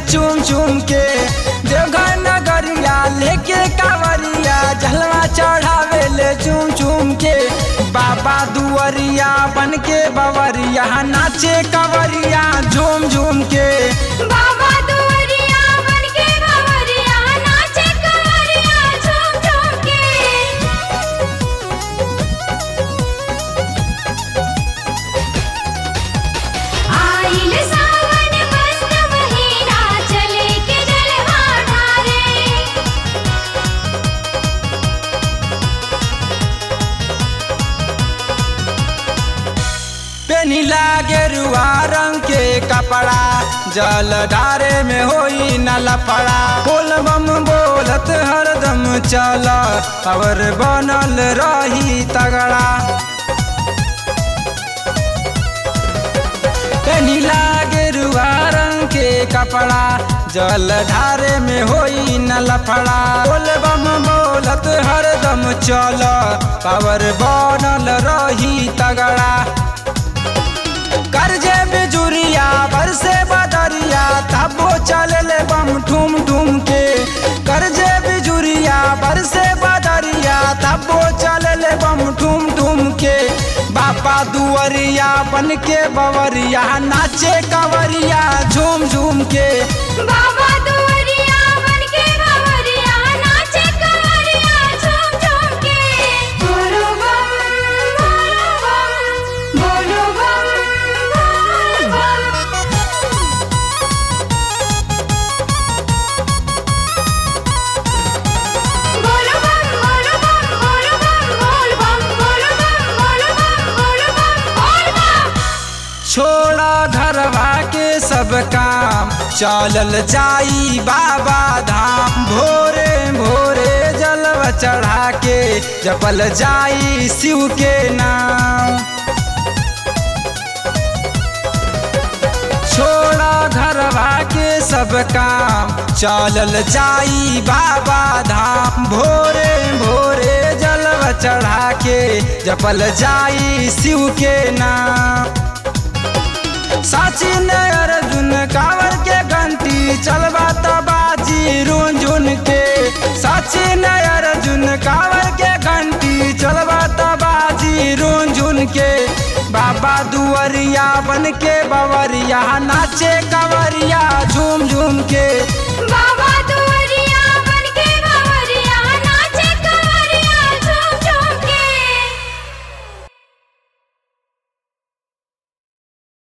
चूम चूम के देवघर नगरिया लेके कावरिया जलवा चढ़ावे ले चूम चूम के बाबा दुआरिया बन के बवरिया नाचे कवरिया झूम झूम के बाबा दुआरिया बनके बावरिया नाचे कवरिया झूम झूम के आइल सावन मस्त महीना चले के जलवा ढारे पेनी लागे रुआ रंग के कपड़ा जल डारे में होई न लफड़ा बोल बम बोलत हरदम चल और बनल रही तगड़ा पेनी लागे रुआ रंग के कपड़ा जल ढारे में होई न लफड़ा बोल बम बोलत हरदम चल पावर बनल रही तगड़ा करजे बिजुरिया बरसे बदरिया तबो चलले बम ठुम ठुम के करजे बिजुरिया बरसे बदरिया तबो चलले बम ठुम ठुम के बापा दुआरिया बन के बवरिया नाचे कवरिया झूम झूम के बाबा दुआरिया बनके बावरिया नाचे कवरिया झूम झूम के बोलो बम बोलो बम बोलो बम बोलो बम बोलो बम बोलो बम बोलो बम बोल बम बोलो बम बोलो बम बोलो बम बोल बम छोड़ा घरवा के सब काम चलल जाई बाबा धाम भोरे भोरे जलवा चढ़ा के जपल जाई शिव के नाम छोड़ा घरवा के सब काम चलल जाई बाबा धाम भोरे भोरे जलवा चढ़ा के जपल जाई शिव के नाम साची ने अर्जुन कावर के घंटी चलबा तबाजी रुन झुन के साची ने अर्जुन कावर के घंटी चलबा तबाजी रुन झुन के बाबा दुआरिया बन के बवरिया नाचे कवरिया झूम झूम के